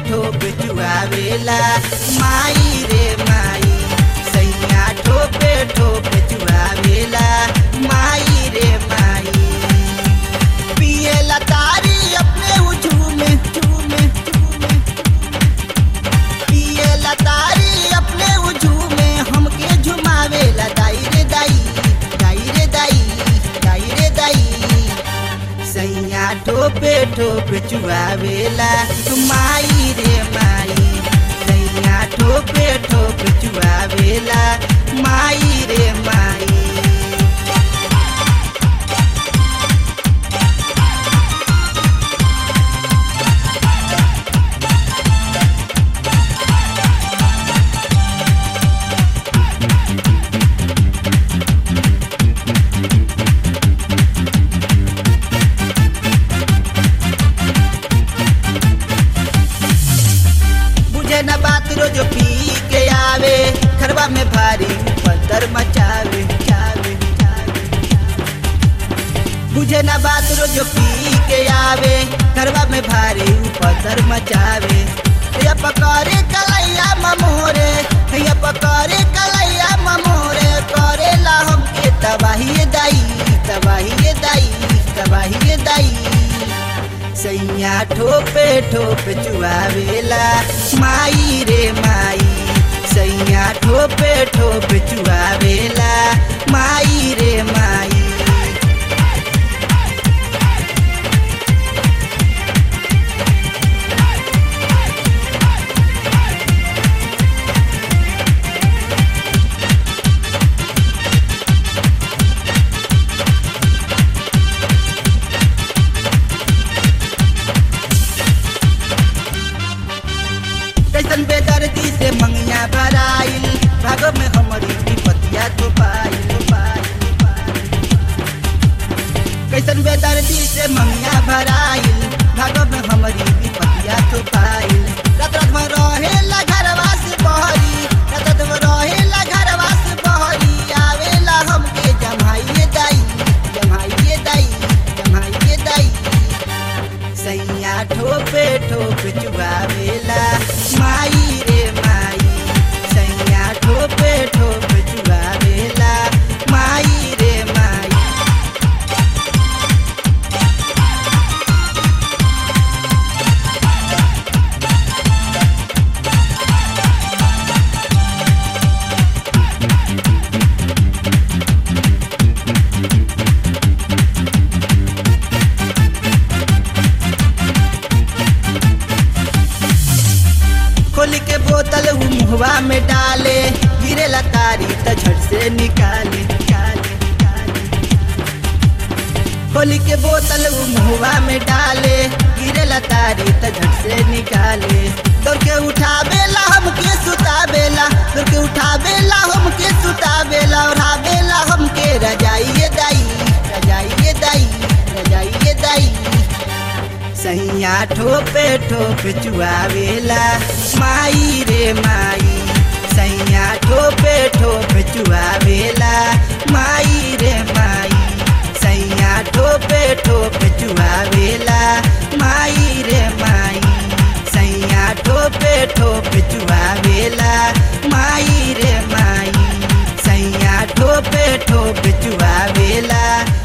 ठोप चुआवेला माई रे माई सैया ठोपे ठोप चुआवेला माई रे माई पिए लतारी अपने उझूमे झूमे झूमे पिए लतारी अपने उझूमे हमके झुमावेला दाई रे दाई दाई रे दाई दाई रे दाई सैया ठोपे ठोप चुआवेला माई रे माई सैया ठोपे ठोप चुआवेला माई रे माई बुझे न बात रोज पी के आवे खरबा में भारी पत्थर मचावे चावे चावे बुझे न बात रोज पी के आवे खरबा में भारी पत्थर मचावे या पकड़े कलैया ममोरे या पकड़े कलैया ममोरे करेला हमके तबाही दाई तबाही दाई तबाही दाई सैया ठोपे ठोप चुआवेला माई रे माई सैया ठोपे ठोप चुआवेला माई रे माई कैसन बेदर्दी से मंगिया भराइल भागो में हमारी विपतिया तो पाइल पाइल, पाइल। कैसन बेदर्दी से मंगिया भराइल भागो में हमारी विपतिया तो पाइल रात रात में रहेला घरवा से बहरी रात रात में रहेला घरवा से बहरी आवेला हमके जमाइए दाई जमाइए दाई जमाइए दाई सैया ठोपे ठोप चुआवेला माई रे माई सैया ठोपे ठोप चुआवेला माई रे माई खोल के बोतल उ मुहवा में डाले गिरे लतारी त झट से निकाले निकाले निकाले खोल के बोतल उ मुहवा में डाले गिरे लतारी त झट से निकाले दौड़ के उठावेला हमके सुतावेला दौड़ के उठावेला हमके सुतावेला ओढ़ावेला हमके रजाइए दाई रजाइए दाई रजाइए दाई सैया ठोपे ठोप चुआवेला माई रे माई सैया ठोपे ठोप चुआवेला माई रे माई सैया ठोपे ठोप चुआवेला माई रे माई सैया ठोपे ठोप चुआवेला माई रे माई सैया ठोपे ठोप चुआवेला